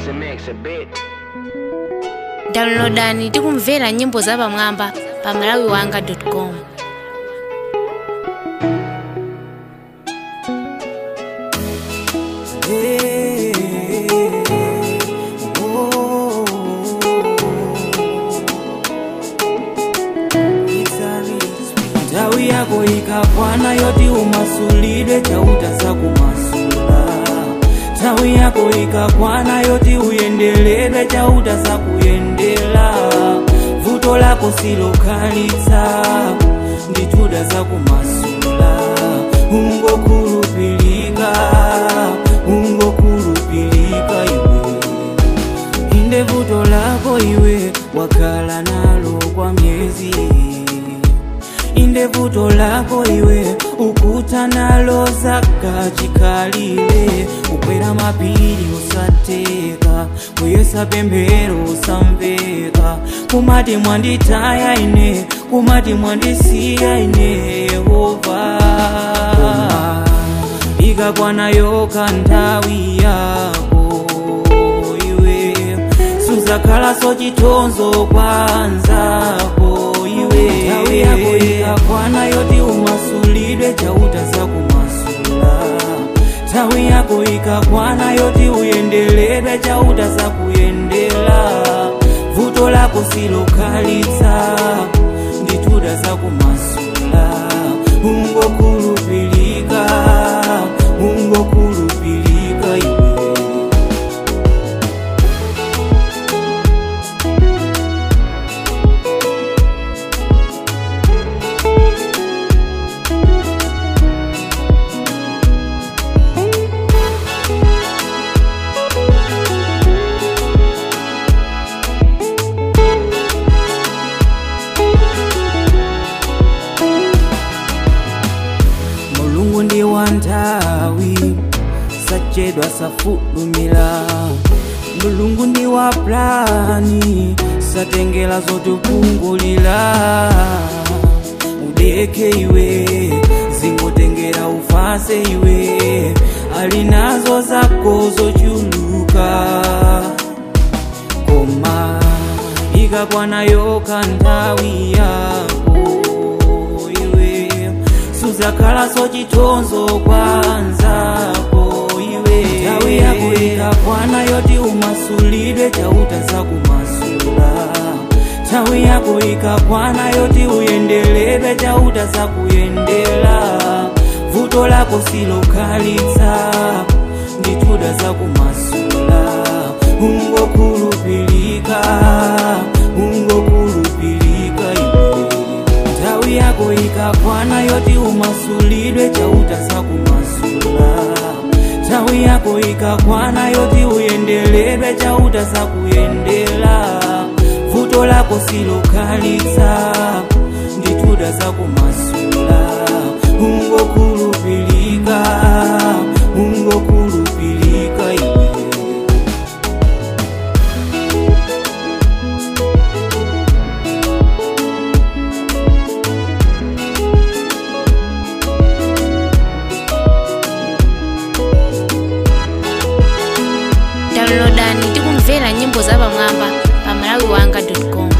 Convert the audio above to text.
mix a mix a bit. downloadani tikumvera nyimbo zapamwamba pa malawiwanga.com nthawi yako ikakwana yoti umasulidwe chauta zakumasula nthawi yako ikakwana yoti uyendeledwe chauta zakuyendela vuto lako silokhalitsa ndi chuda zakumasula ungokhulupilika ungokhulupilika iwe inde vuto lako iwe wakhala nalo kwa myezi inde vuto lako iwe ukuta nalo zaka chikhalire ukwera mapiri usateka kuyesa pemphero usamveka kumati mwanditaya ine kumati mwandisiya ine yehova ikakwana yokha nthawi yako iwe suzakhalaso chithunzi kwa anzako iwe nthawi yako ikakwana yoti umasulidwe chauta zakumasula nthawi yako ikakwana yoti uyendeledwe chauta zakuyendela vuto lako silokhalitsa ndi chuda zakumasula ungokhulupilika ungokhulupilika iwe mulungu ndi wanthawi sachedwa safulumira mulungu ndi wa plani satengera zotipungulira udeke iwe zingotengera ufase iwe ali nazo zako zochuluka koma ikakwana yokha nthawi yako iwe suzakhalaso chithunzi kwa anzako iwe nthawi yako ikakwana yoti umasulidwe chauta zakumasula nthawi yako ikakwana yoti uyendeledwe chauta zakuyendela vuto lako silokhalitsa ndi chuda zakumasula ungokhulupilika ungokhulupilika iwe nthawi yako ikakwana yoti umasulidwe chauta zakumasula nthawi yako ikakwana yoti uyendeledwe chauta zakuyendela vuto lako silokhalitsa ndi chuda zakumasula ungokhulupilika ungokhulupilika iwe downloadani tikumvera nyimbo zapamwamba pa malawiwanga.com